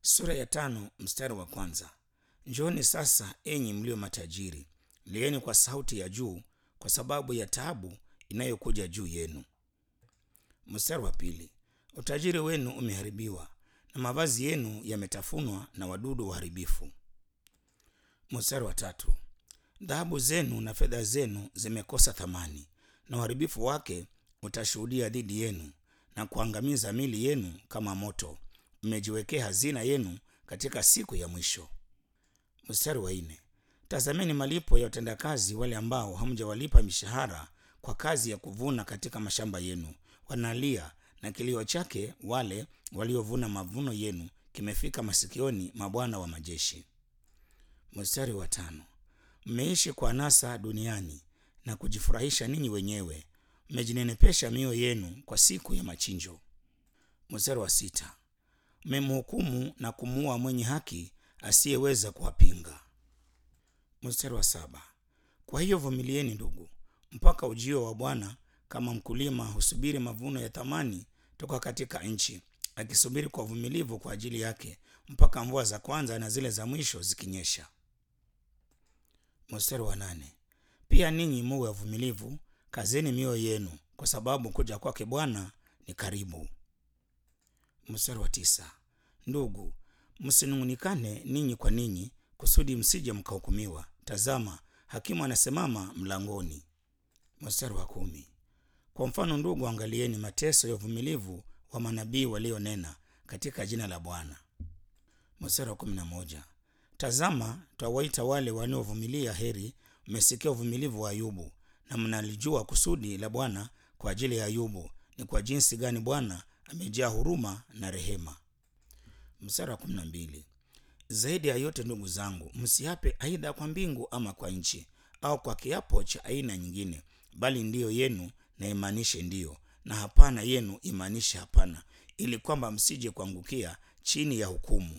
sura ya tano mstari wa kwanza njooni sasa enyi mlio matajiri lieni kwa sauti ya juu kwa sababu ya taabu inayokuja juu yenu mstari wa pili utajiri wenu umeharibiwa na mavazi yenu yametafunwa na wadudu waharibifu mstari wa tatu dhahabu zenu na fedha zenu zimekosa thamani na uharibifu wake utashuhudia dhidi yenu na kuangamiza mili yenu kama moto mmejiwekea hazina yenu katika siku ya mwisho mstari wa nne tazameni malipo ya utendakazi wale ambao hamjawalipa mishahara kwa kazi ya kuvuna katika mashamba yenu wanalia na kilio chake wale waliovuna mavuno yenu kimefika masikioni mwa bwana wa majeshi mstari wa tano mmeishi kwa nasa duniani na kujifurahisha ninyi wenyewe mmejinenepesha mioyo yenu kwa siku ya machinjo mstari wa sita mmemhukumu na kumuua mwenye haki asiyeweza kuwapinga mstari wa saba kwa hiyo vumilieni ndugu mpaka ujio wa bwana kama mkulima husubiri mavuno ya thamani toka katika nchi akisubiri kwa uvumilivu kwa ajili yake mpaka mvua za kwanza na zile za mwisho zikinyesha mstari wa nane pia ninyi muwe wavumilivu kazeni mioyo yenu kwa sababu kuja kwake bwana ni karibu mstari wa tisa ndugu msinung'unikane ninyi kwa ninyi kusudi msije mkahukumiwa tazama hakimu anasimama mlangoni mstari wa kumi kwa mfano ndugu angalieni mateso ya uvumilivu wa manabii walionena katika jina la bwana mstari wa kumi na moja tazama twawaita wale wanaovumilia heri mmesikia uvumilivu wa ayubu na mnalijua kusudi la bwana kwa ajili ya ayubu ni kwa jinsi gani bwana amejaa huruma na rehema mstari wa kumi na mbili zaidi ya yote ndugu zangu msiape aidha kwa mbingu ama kwa nchi au kwa kiapo cha aina nyingine bali ndiyo yenu na imaanishe ndiyo na hapana yenu imaanishe hapana ili kwamba msije kuangukia chini ya hukumu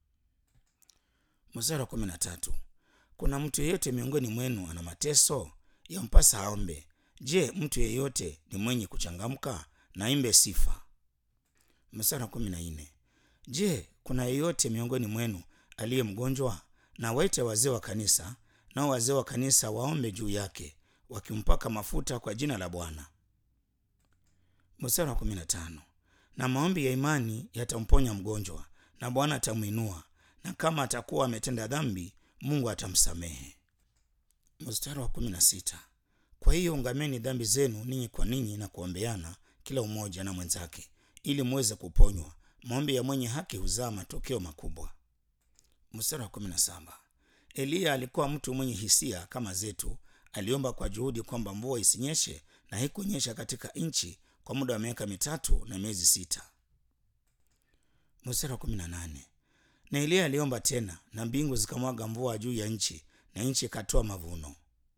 mstari wa kumi na tatu kuna mtu yeyote miongoni mwenu ana mateso yampasa aombe je mtu yeyote ni mwenye kuchangamka naimbe sifa mstari wa kumi na nne je kuna yeyote miongoni mwenu aliye mgonjwa na waite wazee wa kanisa nao wazee wa kanisa waombe juu yake wakimpaka mafuta kwa jina la bwana mstari wa kumi na tano na maombi ya imani yatamponya mgonjwa na bwana atamwinua na kama atakuwa ametenda dhambi mungu atamsamehe mstari wa kumi na sita kwa hiyo ungameni dhambi zenu ninyi kwa ninyi na kuombeana kila umoja na mwenzake ili muweze kuponywa maombi ya mwenye haki huzaa matokeo makubwa mstari wa kumi na saba eliya alikuwa mtu mwenye hisia kama zetu aliomba kwa juhudi kwamba mvua isinyeshe na haikunyesha katika nchi kwa muda wa miaka mitatu na miezi sita mstari wa kumi na nane na eliya aliomba tena na mbingu zikamwaga mvua juu ya nchi na nchi ikatoa mavuno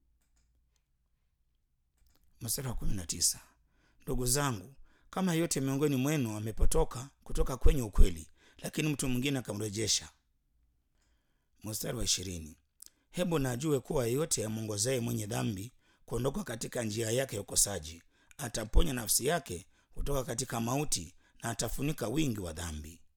mstari wa kumi na tisa ndugu zangu kama yote miongoni mwenu amepotoka kutoka kwenye ukweli lakini mtu mwingine akamrejesha mstari wa ishirini hebu najue kuwa yeyote amwongozaye mwenye dhambi kuondoka katika njia yake ya ukosaji ataponya nafsi yake kutoka katika mauti na atafunika wingi wa dhambi